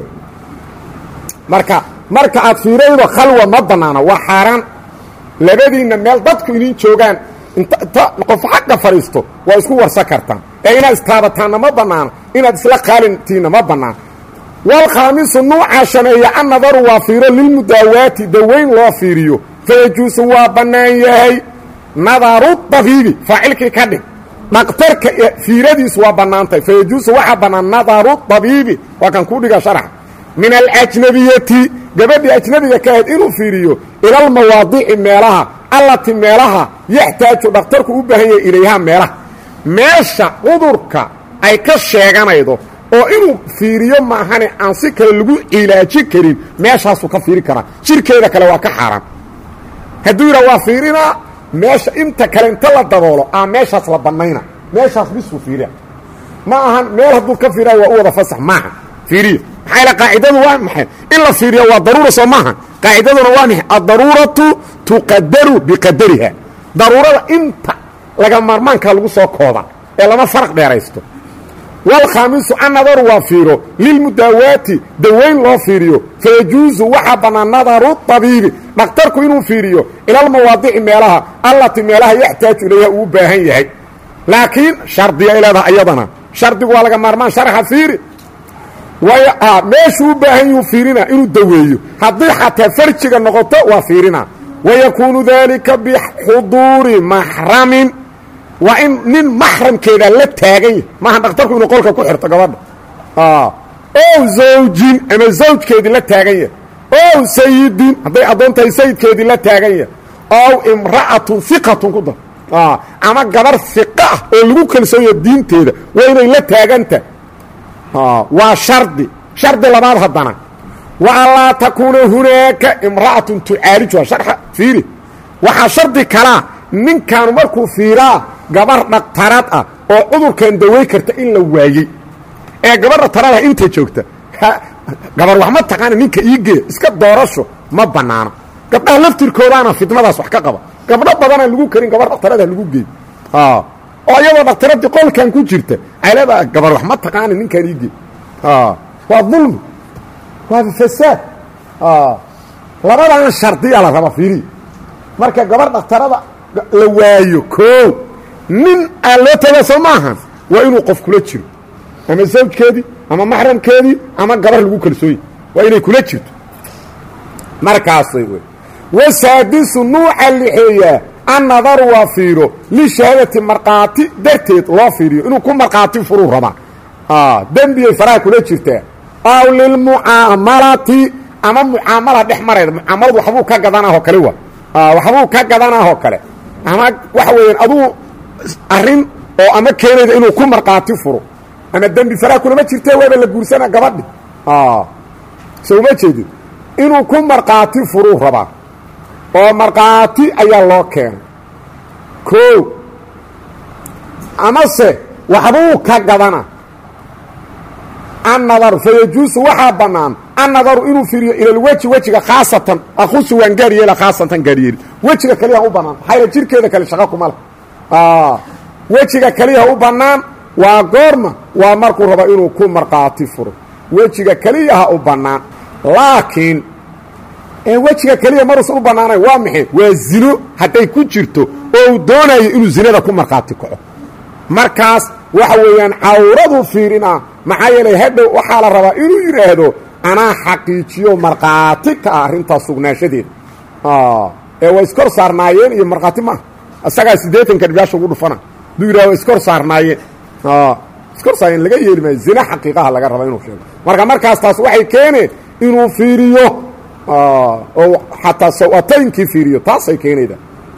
marka marka aad fiiraydo khalwa ma bannaana waa xaaraan labadiinna meel dadku idin joogaan inta qof xagga fadhiisto waa isku warsan kartaan ee inaad istaabataanna ma bannaana inaad isla qaalintiinna ma bannaan walkhaamisu nuucaa shaneeya an nadaru waa fiiro lilmudaawaati dawayn loo fiiriyo fayajuusu waa bannaan yahay nadaru dabiibi faacilkii ka dhig dhaktarka fiiradiisu waa bannaantahay fayajuusu waxaa bannaan nadaru dabiibi waa kan ku dhiga sharaxa min alajnabiyati gabadhii ajnabiga ka ahayd inuu fiiriyo ilalmawaadici meelaha allati meelaha yaxtaaju dhakhtarku u baahan yahay ilayhaa meelaha meesha cudurka ay ka sheeganaydo oo inuu fiiriyo maahane aan si kale lagu cilaaji karin meeshaasuu ka fiiri karaa jirkeeda kale waa ka xaaraan hadduu yidhaa waa fiirinaa meesha inta kale inta la daboolo aa meeshaas la bannayna meeshaas bisuu fiiriya ma ahan meel hadduu ka fiiraayo waa u wada fasax maaha fiiriyo maxaa yaele qaacidadu waa maxay in la fiiriyo waa daruura soo maaha qaacidaduna waa maxay addaruuratu tuqadaru biqadariha daruurada inta laga maarmaankaa lagu soo kooda ee lama faraq dheeraysto walkhaamisu annadaru waa fiiro lilmudaawaati dawayn loo fiiriyo fayajuusu waxaa bannaan nadaru tabiibi dhakhtarku inuu fiiriyo ilalmawaadici meelaha allati meelaha yaxtaaju ilayha uu u baahan yahay laakiin shardiga ay leedahay ayadana shardigu waa laga maarmaan sharaxa fiiri meeshuu u baahan yuu fiirina inuu daweeyo haddii xataa farjiga noqoto waa fiirina wayakuunu daalika bixuduuri maxramin waa in nin maxramkeeda la taagan yahy maaha dhakhtarku inuu qolka ku xirto gabadha ow zawjin ama zawjkeedii la taagan yahay ow sayidin hadday addoon tahay sayidkeedii la taagan yahay ow imra'atun iqatun ku dar ama gabar iqa ah oo lagu kalsoonya diinteeda waa inay la taaganta waa shardi shardi labaad haddana wa anlaa takuuna hunaaka imra'atun tucaalijuha sharxa fiiri waxaa shardi kalaa ninkaanu markuu fiiraa gabar dhaktarad ah oo cudurkan daway karta in la waayey ee gabar dhaktaradaha inta joogta gabar wax ma taqaana ninka iigeeya iska doorasho ma bannaano gabdhaha laftirkoodaana fidmadaas wax ka qaba gabdho badanaan lagu karin gabar dhaktarada lagu geey oo iyadoo dhakhtaradii qolkan ku jirta ay leedaha gabar wax ma taqaana ninkaan iigeey waa dulmi waa fasaad labadan shardiya la raba fiiriya marka gabar dhakhtarada la waayo koo nin aan loo taga soo maahan waa inuu qof kula jiro ama zawjkeedii ama maxramkeedii ama gabar lagu kalsooye waa inay kula jirto markaasay w wasaadisu nuuca lixeeyaa annadaru waa fiiro lishahaadati markhaati darteed loo fiiriyo inuu ku markhaati furuu rabaa dembiyay faraha kula jirtaa aw lilmucaamalati ama mucaamala dhex marayda mucaamaladu waxbuu ka gadanaahoo kale wa waxbuu ka gadanaahoo kale ama waxa weeyaan aduu arrin oo ama keenayda inuu ku markhaati furo ama dembi faraha kulama jirtee waaba la guursana gabadhi soo ma jeedid inuu ku markhaati furuu rabaa oo markhaati ayaa loo keenay koo amase waxbuu ka gadana annadaru fayajuusu waxaa bannaan annadaru inuu fiiriyo ilalweji wejiga khaasatan akusu waan gaaryeela khaasatan gaaryeeli wejiga keliyaha u bannaan maxaa yaele jirkeeda kale shaqo kuma leh wejiga keliyaha u bannaan waa goorma waa markuu rabo inuu ku markhaati furo wejiga keliyaha u bannaan laakiin wejiga keliya maruusan u bannaanay waa maxay waa zino hadday ku jirto oo uu doonayo inuu zinada ku markhaati kaco markaas waxa weeyaan cawradu fiirinaa maxaa yeelay hadhow waxaa la rabaa inuu yidhaahdo anaa xaqiijiyo markhaati ka ah arrintaas sugnaanshadeeda ee waa iskor saarnaayeen iyo markhaati maaha isagaa siddeetanka dhibaasha ugu dhufana haduu yidhah waa iskor saarnaayeen iskor saarnaayeen laga yeeli maayo zina xaqiiqaha laga raba inuu sheego marka markaas taas waxay keeneen inuu fiiriyo oo xataa saw-ataynkii fiiriyo taasay keenayda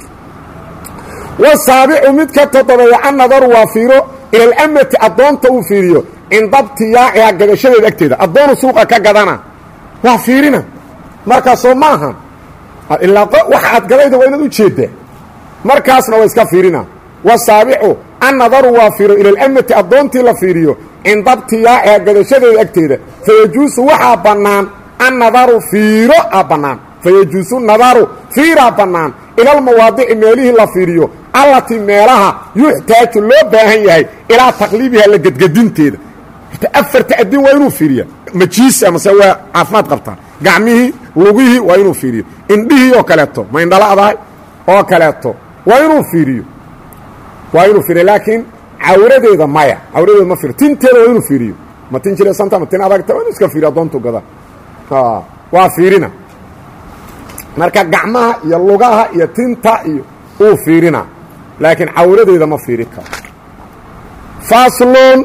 wasaabicu mid ka toddobeeya an nadaru waa fiiro ila alamati addoonta uu fiiriyo cinda btiyaaciha gadashadeeda agteeda addoonu suuqa ka gadana waa fiirina markaasoo ma aha ilaa waxa aad gadayda waa inaad u jeeddaa markaasna waa iska fiirina wasaabicu an nadaru waa fiiro ila alamati addoontii la fiiriyo cinda btiyaaciha gadashadeeda agteeda fayajuusu waxaa bannaan an nadaru fiiro a bannaan fayajuusu nadaru fiiraa bannaan ilalmawaadici meelihii la fiiriyo allatii meelaha yuxtaaju loo baahan yahay ilaa taqliibiha la gedgedinteeda afarta adin waa inuu fiiriya majiisi amase waa caafimaad qabtaa gacmihii lugihii waa inuu fiiriyo indhihii oo kaleeto ma indhala'dahay oo kaleeto waa inuu fiiriyo waa inuu fiiriyo laakiin cawradeeda maya cawradeeda ma fiiriyo tinteeda waa inuu fiiriyo ma tin jiresanta ma tin adagta waa inuu iska fiiriyo addoontu gada waa fiirina marka gacmaha iyo lugaha iyo tinta iyo uu fiirina laakiin cawradeeda ma fiiri karo faslun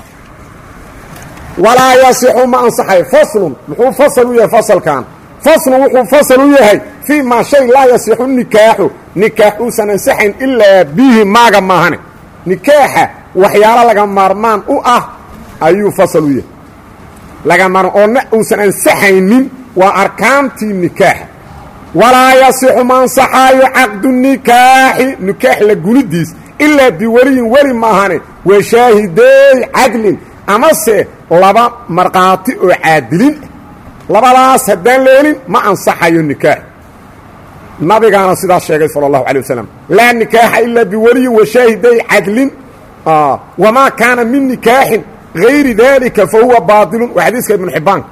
walaa yasixu ma ansaxay faslun muxuu fasal u yahay fasalkan faslun wuxuu fasal u yahay fii maa shay laa yasixu nikaaxu nikaax uusan ansaxayn ilaa bihi maaga maahane nikaaxa waxyaalo laga maarmaan u ah ayuu fasal u yahay laga maarmaan oo na uusan ansaxaynin waa arkaantii nikaaxa walaa yasixu ma ansaxaayo caqdu nikaaxi nikaax la gunidiis ilaa biweliyin weli maahane wa shaahideey cadlin amase laba markhaati oo caadilin labadaas haddaan leelin ma ansaxayo nikaax nabigaana sidaas sheegay sala allahu alay wasalam laa nikaaxa ilaa biweliyin wa shaahiday cadlin wamaa kaana min nikaaxin gayri dalika fa huwa baatilun waa xadiiska ibnu xibaan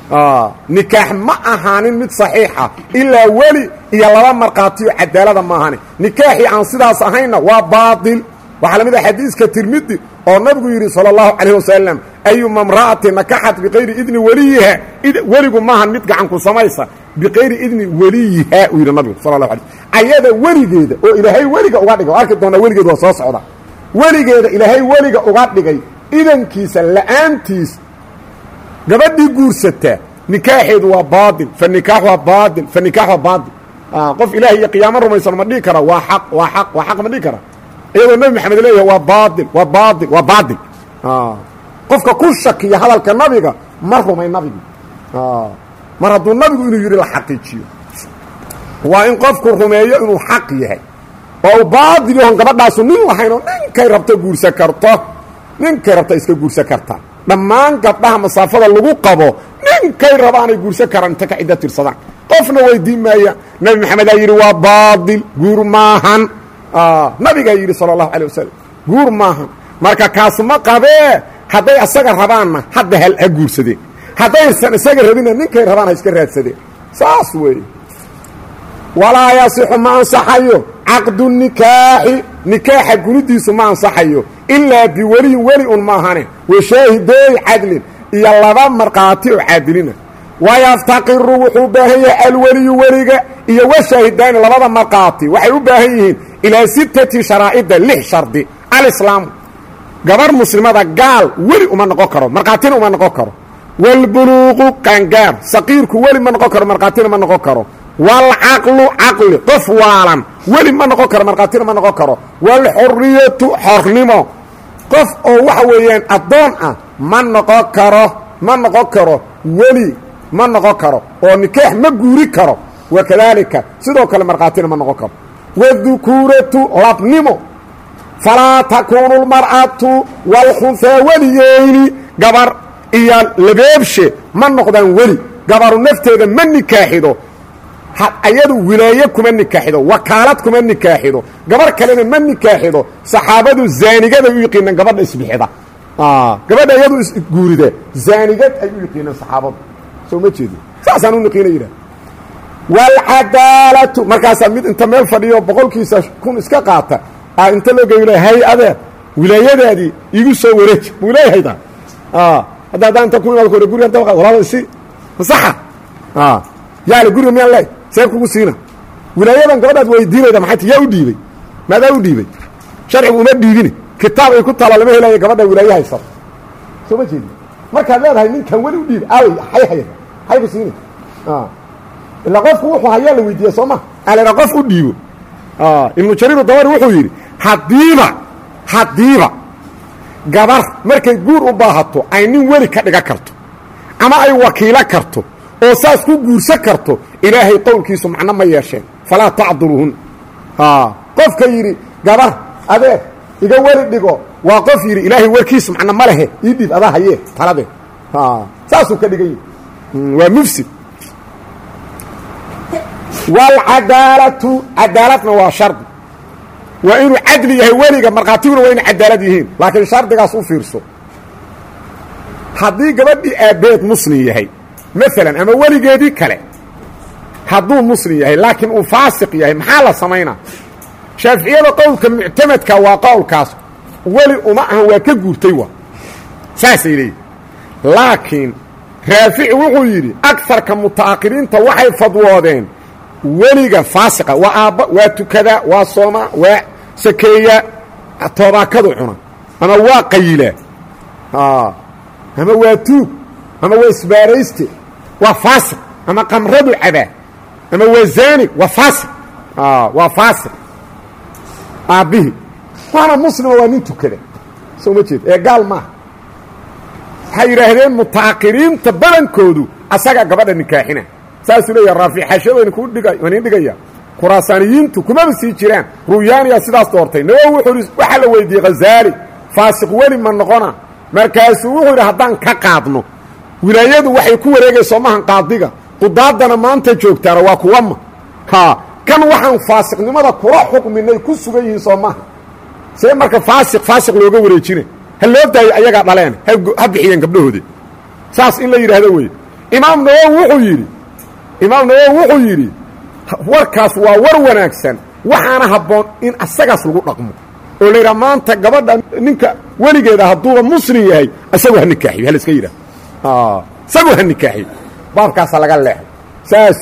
nikaax ma ahaanin mid saxiixa ilaa weli iyo laba markhaatiyo cadaalada ma ahaanin nikaaxii aan sidaas ahaynna waa baatil waxaa la mid ah xadiiska tirmidi oo nabigu yidhi salى اllahu calayh wasalam ayuma imra'ati nakaxat biqayri idni weliyiha weligu maahan mid gacanku samaysa biqayri idni weliyiha uu yidhi nabigu sal lahu alay ayada weligeeda oo ilaahay weliga uga dhigay o arki doonaa weligeeda waa soo socda weligeeda ilaahay weliga uga dhigay idankiisa la'aantiis gabadhii guursataa nikaaxeedu waa baail fa nikaax waa baail fa nikaax waa baail qof ilaah iyo qiyaamo rumaysan ma dhihi kara waa aq waa aq waa xaq ma dhihi kara iyadoo nebi maxamed leeyahay waa baail waa baail waa baail qofka ku shakiya hadalka nabiga ma rumay nabigi mar hadduu nabigu inuu yidhi la xaqiijiyo waa in qofku rumeeyo inuu xaq yahay oo u baail yahon gabadhaasu nin lahayn oo ninkay rabto guursan karto ninkay rabta iska guursan kartaa dhammaan gabdhaha masaafada lagu qabo ninkay rabaanay guursan karaan inta ka ciddo tirsadaan qofna weydiin maaya nebi maxamedaa yidhi waa baail guur maahan nabigaa yidhi sala allahu alay wasalam guur maahan marka kaas ma qabee hadday asaga rabaanna hadda hal ha guursadeen haddaysan isaga rabinna ninkay rabaan ha iska raadsadeen saas weeye walaa yasixu ma ansaxayo caqdu nikaaxi nikaaxa gunidiisu ma ansaxayo ilaa biweliyin weli un maahane washaahideey cadlin iyo laba markhaati oo caadilina wayaftaqiru wuxuu u baahan yahay alweliyu weliga iyo washaahidaani labada markhaati waxay u baahan yihiin ilaa sittati sharaa'ida lix shardi alislaamu gabarh muslimada gaal weli uma noqon karo markhaatina uma noqon karo waalbuluuqu qaangaar saqiirku weli ma noqon karo markhaatina ma noqon karo waalcaqlu caqli qof waalan weli ma noqon karo markhaatina ma noqon karo waalxuriyatu xornimo qof oo waxa weeyaan addoon ah ma noqon karo ma noqon karo weli ma noqon karo oo nikaax ma guuri karo wakadaalika sidoo kale markhaatina ma noqon karo wadukuuratu labnimo falaa takuunu lmar'atu waalkhunhaa weliyeyni gabar iyo labeebshe ma noqdaan weli gabaru nafteeda ma nikaaxido ayadu wilaaye kuma nikaaxido wakaalad kuma nikaaxido gabar kalena ma nikaaxido saxaabadu zaanigada u yiqiinaan gabadha isbixida gabadha iyadu isguurida zaanigad ay u yiqiinaan saxaabadu soo ma jeedi saasaan u niqiina yidhah waalcadaalatu markaasaa mid inta meel fadhiyo boqolkiisa kun iska qaata a inta loo geeyo hay adeer wilaayadaadii igu soo wareeji buu leeyahayda hadda haddaan inta ku imaado kore gurigan dabqa walaalo isi masaxa yaale guriga miyaan leey see kugu siina wilaayadan gabadhaad weydiinayda maxay ti yaa u dhiibey maadaa u dhiibey sharcigu uma dhiibine kitaab ay ku taala lama helaya gabadha wilaaye haysata soo ma jeedi markaad leedahay ninkan weli u dhiibay aawey hay haya hay ku siina ilaa qofku wuxuu hayaa la weydiiya soo ma alera qof u dhiibo ibnu jariir dabari wuxuu yidhi haddiiba haddiiba gabar markay guur u baahato ay nin weli ka dhigan karto ama ay wakiilo karto oo saas ku guursan karto ilaahay qowlkiisu macno ma yeesheen falaa tacduluhun qofka yidhi gabar adeer iga weli dhigo waa qof yidhi ilaahay warkiisu macno ma lehe ii dhiib adaa hayee taladee saasuu ka dhigan yihi waa mufsid waalcadaalatu cadaaladna waa shardi waa inuu cadli yahay weliga markhaatiguna waa inay cadaalad yihiin laakiin shardigaas u fiirso haddii gabadhii aabbeed muslim yahay maalan ama weligeedii kale hadduu muslim yahay laakiin uu faasiq yahay maxaa la samaynaa shaaficiyada qowlka muctamadka waa qowlkaas weli uma ahan waa ka guurtay wa saasay leeyihin laakiin raafici wuxuu yidhi agarka muta'akhiriinta waxay fadwoodeen weliga faasiqa waa aabba waa tukadaa waa soomaa waa sakeeyaa toobaakadu cuna ama waa qayilaa ama waa tuug ama waa isbaarayste waa faasiq ama qamradu cabaa ama waa zaani waa faasiq waa faasiq aabbihii waana muslima waa nin tukada soo ma jeed ee gaal maaha waxay yidhaahdeen muta'akhiriinta badankoodu asaga gabadha nikaaxina saasuu leeyaha raafic xashadayna kuu dhiga waan iin dhigaya khuraasaaniyiintu kumaba sii jiraan ruyaaniya sidaas doortay nawowi wuxuu ihi waxaa la weydiiyey khazaali faasiq weli ma noqona markaasuu wuxuu yidhi haddaan ka qaadno wilaayadu waxay ku wareegayso maahan qaadiga qudaadana maanta joogtaana waa kuwama ha kan waxaan faasiqnimada kula xukminay ku sugan yihiin soo maaha see marka faasiq faasiq looga wareejina ha loo daayo ayagaa dhaleen ha bixiyeen gabdhahoodi saas in la yidhaahdo wey imaam nawowi wuxuu yidhi imaam nawowi wuxuu yidhi warkaas waa war wanaagsan waxaana habboon in asagaas lagu dhaqmo oo la yidhaha maanta gabadha ninka weligeeda hadduuba muslim yahay isagu ha nikaaxiyo hal iska yidhaah isagu ha nikaaxiyo baabkaasa laga leexay saas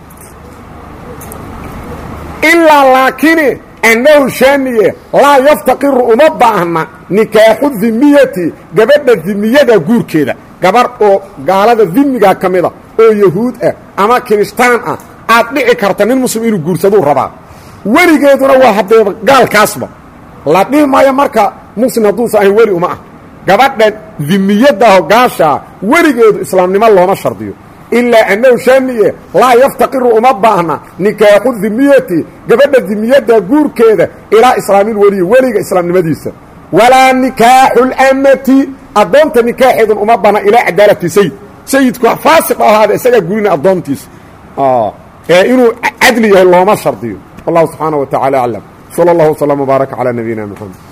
ilaa laakini annahu shaaniye laa yaftaqiru uma baahna nikaaxu dimiyati gabadha dimiyada guurkeeda gabarh oo gaalada dimigaa ka mida oo yahuud ah ama kirishtaan ah aad dhici karta nin muslim inuu guursaduu rabaa weligeeduna waa haddee gaalkaasba la dhihi maayo marka muslim hadduusa ahayn weli uma ah gabadha dimiyadaho gaashaa weligeedu islaamnimo looma shardiyo ilaa annahu shaaniye laa yaftaqiru uma baahna nikaaxu dimiyati gabadha dimiyadda guurkeeda ilaa islaamil weliyi weliga islaamnimadiisa walaa nikaaxu اlamati addoonta nikaaxeedun uma baahna ilaa cadaalati sayid sayidku faasiq ahaada isagaa gurina addoontiisa ee inuu cadli yahay looma shardiyo wallahu subxaanaه wa tacala aclam salى اllah وsلم وbaaraka calى nabiyina mxamed